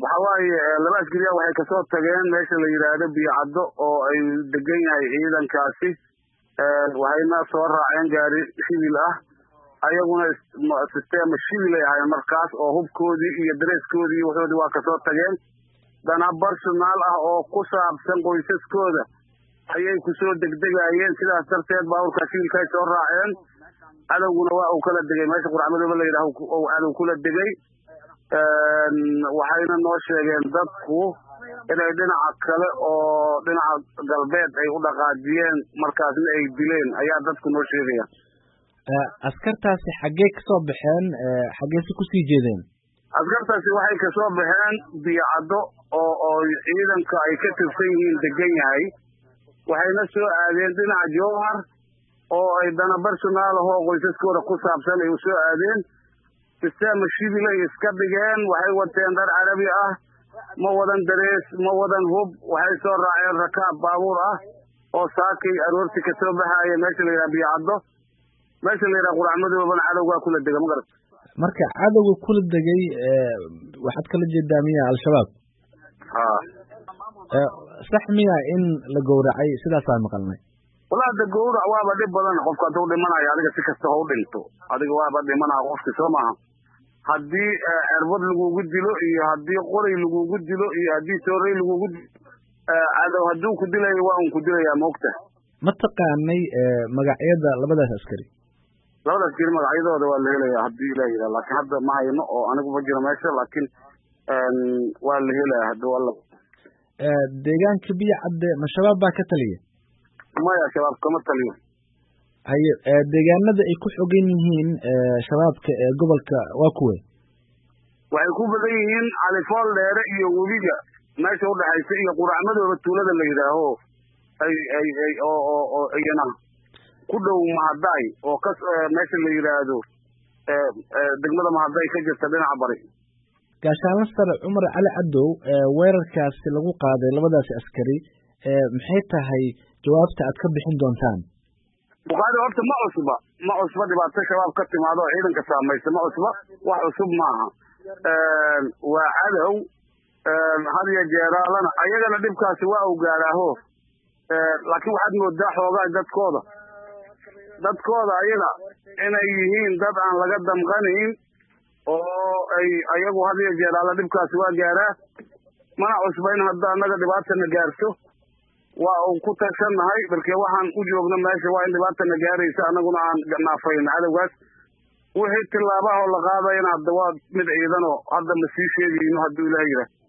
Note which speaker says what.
Speaker 1: waxa waaye laba askariya waxay kasoo tageen meesha la yidhaahdo biyocaddo oo ay degan yahay ciidankaasi waxayna soo raaceen gaari shibil ah ayaguna sisteema shibil ay ahaayeen markaas oo hubkoodii iyo dareeskoodii iyo waxoodii waa kasoo tageen dana barsonaal ah oo ku saabsan qoysaskooda ayay kusoo degdegayeen sidaas darteed baaburkaa shibilkaay soo raaceen cadowguna waa uu kala degay meesha quracmadooba la yidhaah ou cadow kula degay waxayna noo sheegeen dadku inay dhinaca kale oo dhinaca galbeed ay u dhaqaajiyeen markaasna ay dileen ayaa dadku noo sheegaya
Speaker 2: askartaasi xaggee kasoo baxeen xaggeese kusii jeedeen
Speaker 1: askartaasi waxay kasoo baxeen biyocaddo oo oo ciidanka ay ka tirsan yihiin degan yahay waxayna soo aadeen dhinaca jowhar oo ay dana barsonaal ahoo qoysaskooda ku saabsan ay usoo aadeen sisteema shibilay iska dhigeen waxay wateen dhar carabi ah ma wadan darees ma wadan hub waxay soo raaceen rakaab baabuur ah oo saakay aroorti kasoo baxaaya meesha la yidhaha biyocaddo meesha la yidhaha quracmadoobana cadowgaa kula dega magarat
Speaker 2: marka cadowga kula degay waxaad kala jeedaa miya al-shabaab
Speaker 1: ha
Speaker 2: sax miya in la gowracay sidaasaan maqalnay
Speaker 1: walaa de gowrac waaba dhib badan qofka hadduu dhimanayo adiga si kasta ha u dhinto adiga waaba dhimanaa qofki soo maaha haddii cerbad lagugu dilo iyo haddii qoray lagugu dilo iyo haddii soorey lagugu dilo cadow hadduu ku dilayo waa un ku dilayaa maogta
Speaker 2: ma taqaanay magacyada labadaas askari
Speaker 1: labadaas askari magacyadooda waa la helaya haddii ilah yidhaha laakiin hadda ma hayno oo anigu ma jiro meesha laakiin waa la helaya hadda alla
Speaker 2: deegaanka biyo cadde ma shabaab baa ka taliya
Speaker 1: maya shabaab kama taliyo
Speaker 2: haye deegaanada ay ku xogan yihiin shabaabka ee gobolka waa kuwe
Speaker 1: waxay ku badan yihiin califool dheere iyo webiga meesha udhexaysa iyo quracmadooda tuulada la yidhaaho ay ay ay oo oo oo iyana ku dhow mahadaay oo ka meesha la yidhaahdo degmada mahaday ka jirta dhinaca bari
Speaker 2: gaashaanla sare cumar cali cadow weerarkaasi lagu qaaday labadaasi askari maxay tahay jawaabta aad ka bixin doontaan
Speaker 1: bukhaari horta ma cusba ma cusba dhibaato shabaab ka timaado oo ciidanka saamaysa ma cusba wax cusub maaha waa cadow had iyo jeeraalana ayagana dhibkaasi waa u gaaraaho laakiin waxaad moodaa xoogaa dadkooda dadkooda ayaga inay yihiin dad aan laga damqanayn oo ay ayagu had iyo jeeraala dhibkaasi waa gaaraa mana cusba in hadda annaga dhibaatana gaarto waa uu ku tashannahay balke waxaan u joogno meesha waa in dhibaatana gaaraysa annaguna aan naafayno cadowgaas wixii tillaabahoo la qaadayana hadda waa mid ciidanoo hadda ma sii sheegayno hadduu ilaah yidhaah